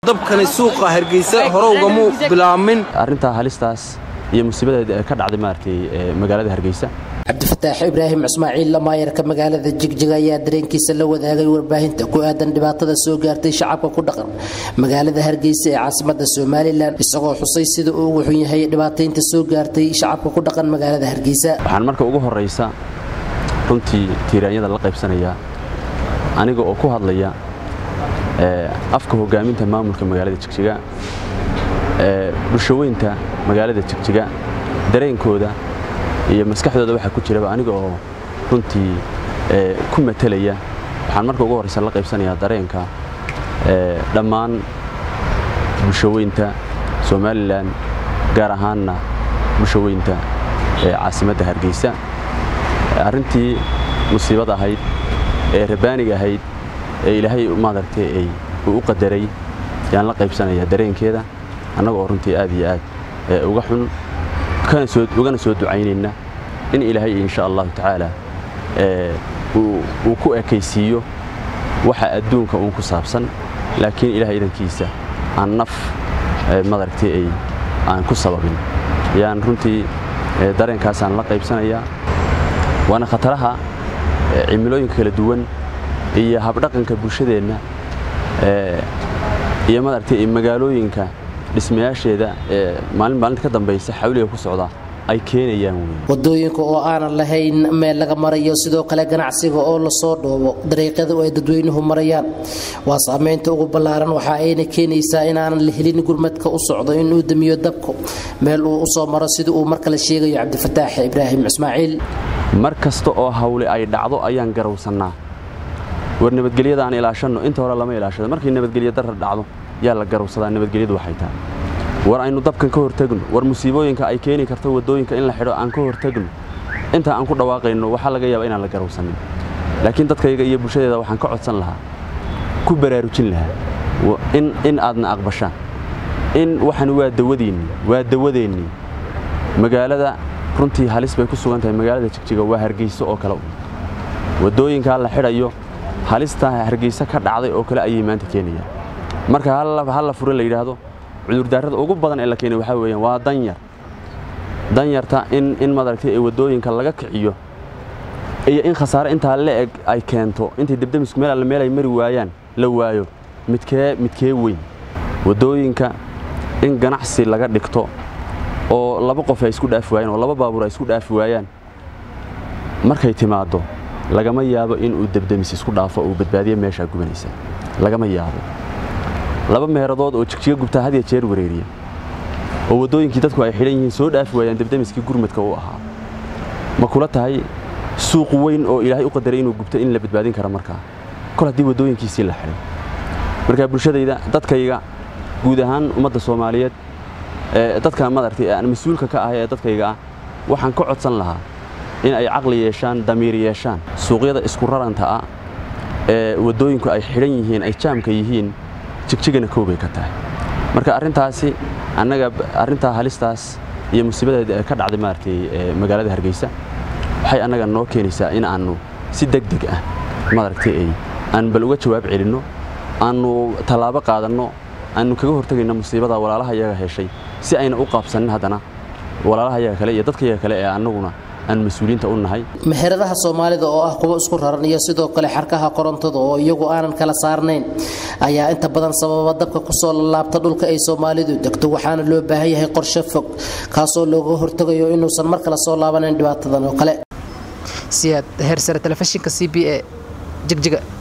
dabkani suuqa hargeysa hore ugamuu bilaamin arrintaa halistaas iyo musiibada ka dhacday maaragtay magaalada hargeysa cabdifataax ibraahim ismaaciil lamaayarka magaalada jigjiga ayaa dareenkiisa la wadaagay warbaahinta ku aadan dhibaatada soo gaartay shacabka ku dhaqan magaalada hargeysa ee caasimada somalilan isagoo xusay sida uu ugu xun yahay dhibaataynta soo gaartay shacabka ku dhaqan magaalada hargeysa waxaan marka ugu horraysa runtii tiiraanyada la qaybsanayaa aniga oo ku hadlaya afka hogaaminta maamulka magaalada jigjiga bulshaweynta magaalada jigjiga dareenkooda iyo maskaxdooda waxaa ku jiraba aniga oo runtii ku matelaya waxaan marka ugu horraysa la qaybsanayaa dareenka dhammaan bulshaweynta somalilan gaar ahaanna bulshaweynta caasimadda hargeysa arrintii musiibad ahayd ee rabaaniga ahayd ee ilaahay maaragtay ay uu u qadaray yaan la qaybsanayaa dareenkeeda annaga oo runtii aad iyo aad uga xun ugana soo ducaynayna in ilaahay insha allahu tacaala uu ku ekaysiiyo waxa adduunka uun ku saabsan laakiin ilahay idankiisa aan naf madaragtay ay aan ku sababin yaan runtii dareenkaasaan la qaybsanayaa waana khataraha cimilooyinka kala duwan iyo habdhaqanka bulshadeenna iyo madaragtay magaalooyinka dhismayaasheeda ee maalin maalinta ka dambaysa xawliga ku socda ay keenayaan wey wadooyinka oo aanan lahayn meel laga marayo sidoo kale ganacsiga oo lasoo dhoobo dariiqyada oo ay dadweynuhu marayaan waa saamaynta ugu ballaaran waxa ayna keenaysaa inaanan la helin gurmadka u socdo inuu damiyo dabku meel uu u soo maro sida uu mar kale sheegayo cabdifataax ibraahim ismaaciil mar kasta oo hawle ay dhacdo ayaan garawsannaa war nabadgelyada aan ilaashanno inta hore lama ilaashado markii nabadgelyo darar dhacdo yaa la garawsadaa nabadgelyadu waxay tahay war aynu dabkan ka hortagno war musiibooyinka ay keeni karto waddooyinka in la xidho aan ka hortagno inta aan ku dhawaaqayno waxaa laga yaaba inaan la garawsanin laakiin dadkayga iyo bulshadeeda waxaan ka codsan lahaa ku baraarujin lahaa in aadna aqbashaan in waxan waa dawadiinnii waa dawadeennii magaalada runtii halis bay ku sugan tahay magaalada jigjiga waa hargeyso oo kale waddooyinkaa la xidhayo halistaa hargeysa ka dhacday oo kale ayay maanta keenayaan marka hal la fure la yidhaahdo cudurdaarada ugu badan ee la keenay waxaa weeyaan waa danyar danyarta in in madaragtay ee waddooyinka laga kiciyo iyo in khasaare intaa la eg ay keento intay debdemisku meel alle meel ay mari waayaan la waayo midkee midkee weyn waddooyinka in ganacsi laga dhigto oo laba qof ay isku dhaafi waayaan oo laba baabuur ay isku dhaafi waayaan markay timaaddo lagama yaabo inuu debdemis isku dhaafo uu badbaadiyo meeshaa gubanaysa lagama yaabo laba meeradood oo jigjiga gubtaa had ya jeer wareeriya oo waddooyinkii dadku ay xidhan yihiin soo dhaafi waayaan debdemiskii gurmadka u ahaa ma kula tahay suuq weyn oo ilaahay u qadaray inuu gubto in la badbaadin kara markaa kol haddii waddooyinkiisii la xidhay markaa bulshadayda dadkayga guud ahaan ummadda soomaaliyeed dadka madaragtay aan mas-uulka ka ahay ee dadkayga ah waxaan ka codsan lahaa in ay caqli yeeshaan damiir yeeshaan suuqyada isku raranta ah ee waddooyinku ay xidhan yihiin ay jaamka yihiin jigjigana koobay ka tahay marka arrintaasi annaga arrintaa halistaas iyo musiibada ka dhacday maaragtay magaalada hargeysa waxay annaga noo keenaysaa in aannu si deg deg ah maaragtay ay aan bal uga jawaab celinno aannu tallaabo qaadanno aannu kaga hortegayno musiibada walaalaha iyaga heshay si ayna u qaabsanin haddana walaalaha iyaga kale iyo dadka iyaga kale ee annaguna aan mas-uuliyiinta u nahay meheradaha soomaalida oo ah kuwo isku raran iyo sidoo kale xarkaha korontada oo iyagu aanan kala saarnayn ayaa inta badan sababa dabka kusoo lalaabta dhulka ay soomaalidu degto waxaana loo baahan yahay qorshe fog kaasoo looga hortegayo inuusan mar kale soo laabanayn dhibaatadan oo kale siyaad heersare telefishinka c b a jigjiga